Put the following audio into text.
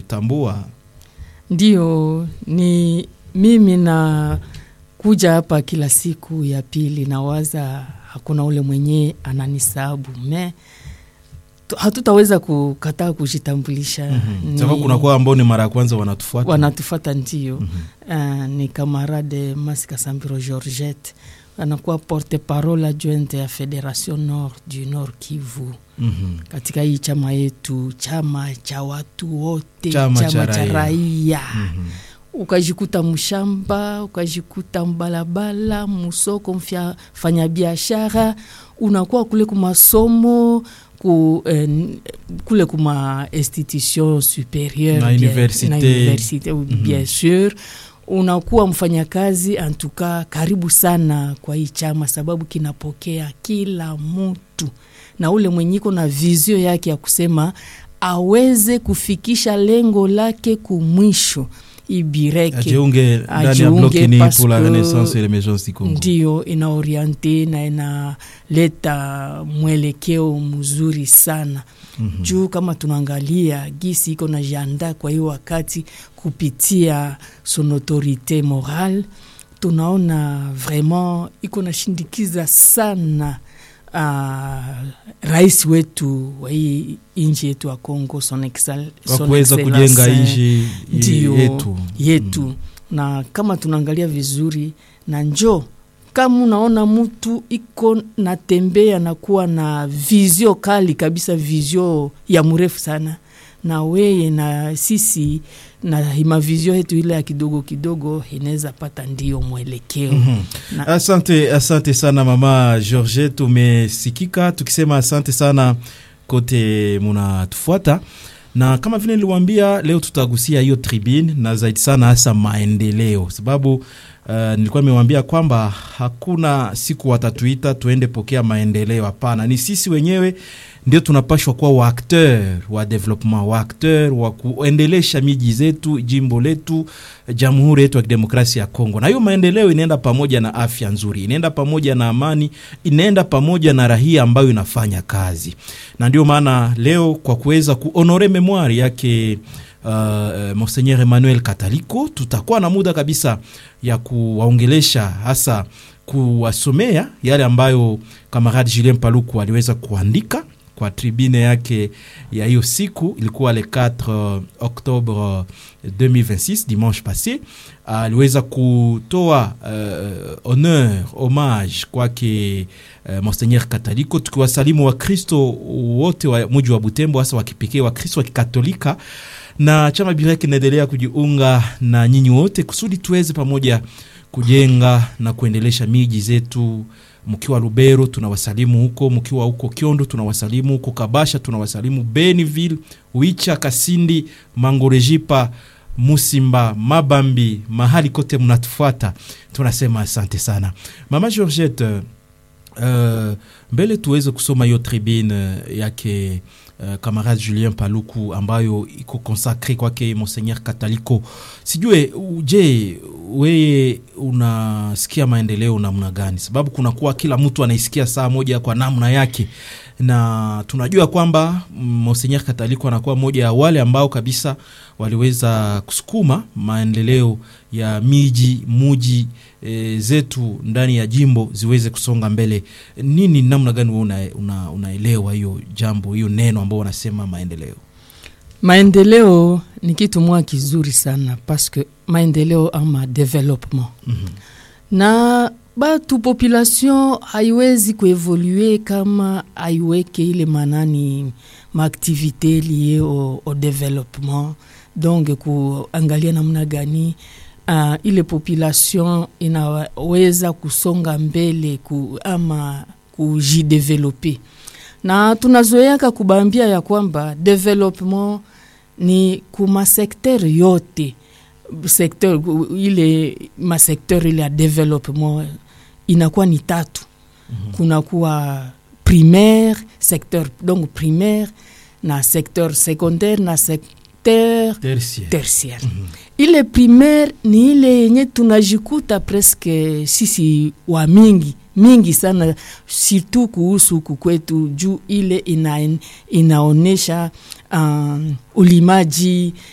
kutambua Ndio, ni mimi na kuja hapa kila siku ya pili, nawaza hakuna ule mwenye ananisabu me tu- hatutaweza kukataa kujitambulisha. Ni- sababu kunakuwa ambao ni mara ya kwanza wanatufuata wanatufata ndio. Uh, ni kamarade Masika Sambiro Georgette anakuwa porte parole adjointe ya Federation Nord du Nord Kivu Mhm. katika hii chama yetu, chama cha watu wote, Chama cha cha raia. raia Mhm. ukajikuta mshamba, ukajikuta mbalabala, musoko, mfya- fanya biashara, unakuwa kule kumasomo ku, eh, kule kuma institution supérieure Na bien- université. na université bien sûr unakuwa mfanyakazi antuka karibu sana kwa hii chama sababu kinapokea kila mtu na ule mwenyiko na vizio yake ya kusema aweze kufikisha lengo lake kumwisho ibireke ajiunge ndani ya Ajiunge bloki ni parce pour la que renaissance et l'émergence du Congo ndio inaoriente na inaleta mwelekeo mzuri sana Mhm. juu kama tunaangalia gisi iko na janda kwa hiyo wakati kupitia son autorité morale tunaona vraiment iko nashindikiza sana uh, rais wetu wa hii nchi yetu ya Congo son excel, kwa son kuweza excellence, kujenga eh, nchi ndio yetu yetu na kama tunaangalia vizuri na njo kama unaona mtu iko natembea na kuwa na vizio kali kabisa, vizio ya mrefu sana, na weye na sisi na mavizio yetu ile ya kidogo kidogo inaweza pata ndio mwelekeo Mhm. na, Asante, asante sana mama George, tumesikika tukisema asante sana kote munatufuata, na kama vile niliwaambia, leo tutagusia hiyo tribune na zaidi sana hasa maendeleo, sababu uh, nilikuwa nimewambia kwamba hakuna siku watatuita tuende pokea maendeleo. Hapana, ni sisi wenyewe ndio tunapashwa kuwa waakteur wa development, waakteur wa kuendelesha miji zetu, jimbo letu, jamhuri yetu ya kidemokrasia ya Kongo. Na hiyo maendeleo inaenda pamoja na afya nzuri, inaenda pamoja na amani, inaenda pamoja na rahia ambayo inafanya kazi, na ndio maana leo kwa kuweza kuhonore memoire yake uh, uh, Monseigneur Emmanuel Kataliko, tutakuwa na muda kabisa ya kuwaongelesha hasa kuwasomea yale ambayo kamarade Julien Paluku aliweza kuandika kwa tribune yake ya hiyo siku ilikuwa le 4 Oktobre 2026 dimanche passé. Aliweza kutoa uh, honneur hommage kwake uh, Monseigneur Kataliko, tukiwasalimu Wakristo wote wa muji wa Butembo, hasa wa kipekee Wakristo wa Kikatolika na chama Birek kinaendelea kujiunga na nyinyi wote kusudi tuweze pamoja kujenga na kuendelesha miji zetu mkiwa Lubero tunawasalimu huko, mkiwa huko Kiondo tunawasalimu huko, Kabasha tunawasalimu, Beniville, Wicha, Kasindi, Mangorejipa, Musimba, Mabambi, mahali kote mnatufuata, tunasema asante sana mama Georgette. Uh, mbele tuweze kusoma hiyo tribune yake uh, camarade Julien Paluku ambayo iko consacre kwake Monseigneur Kataliko. Sijue je, weye unasikia maendeleo namna gani? Sababu kunakuwa kila mtu anaisikia saa moja kwa namna yake, na tunajua kwamba Monseigneur Kataliko anakuwa mmoja ya wale ambao kabisa waliweza kusukuma maendeleo ya miji muji e, zetu ndani ya jimbo ziweze kusonga mbele. Nini, namna gani wewe una, una, unaelewa hiyo jambo hiyo neno ambao wanasema maendeleo? maendeleo ni kitu mwa kizuri sana paske maendeleo ama development Mhm. na batu population haiwezi kuevolue kama haiweke ile manani maaktivite lie au, au development donc kuangalia namna gani uh, ile population inaweza kusonga mbele ku, ama kujidevelope na tunazoeaka kubambia ya kwamba development ni kuma sekter yote sekter ile masekter ile ya development inakuwa ni tatu Mhm. kunakuwa primaire secteur donc primaire na secteur secondaire na secteur Tertiaire. tertiaire Mhm. ile primaire ni ile yenye tunajikuta presque sisi wa mingi mingi sana surtout kuhusu huku kwetu juu ile ina, inaonesha um, ulimaji